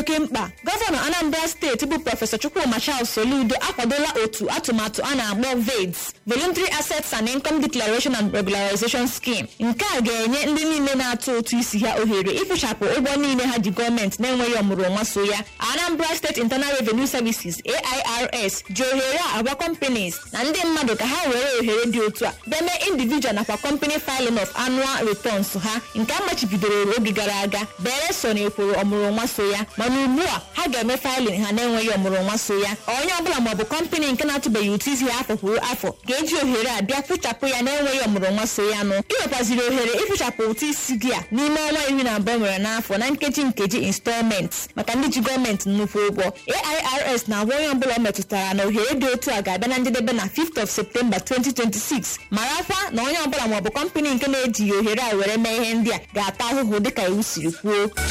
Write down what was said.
oke mkpa gọvanọ anambra steeti bụ prọfesọ chukwuma charles soludo akwadola otu atụmatụ a na-akpọ veds voluntary assets and income declaration and regularization scheme nke a ga-enye ndị niile na-atụ ụtụ isi ha ohere ịkwụchapụ ụgwọ niile ha ji gọọmenti na-enweghị ọmụrụnwa so ya anambra steeti internal revenue services airs ji ohere a agwa companies na ndị mmadụ ka ha were ohere dị otu a deme individual nakwa company filing of annual returns ha nke a machibidoro oge gara aga bere so na ekworo ọmụrụnwa so ya mana ugbu a ha ga-eme filing ha na-enweghị ọmụrụnwa so ya onye ọbụla maọbụ kọmpanị nke na-atụbeghị ụtụ isi ya afọ kwuru afọ ga-eji ohere a bịa kpụchapụ ya na-enweghị ọmụrụnwa so ya nụ ị nwekwaziri ohere ịkpụchapụ ụtụ isi gị a n'ime ọnwa iri na abụọ nwere n'afọ na nkeji nkeji installment maka ndị ji gọọmenti nnukwu ụgwọ airs na-agwa onye ọbụla ọ metụtara na ohere dị otu a ga-abịa na njedebe na 5th of septemba 2026 marakwa na onye ọbụla maọbụ kọmpanị nke na-ejighị ohere a were mee ihe ndị a ga-ata ahụhụ dịka iwu siri kwuo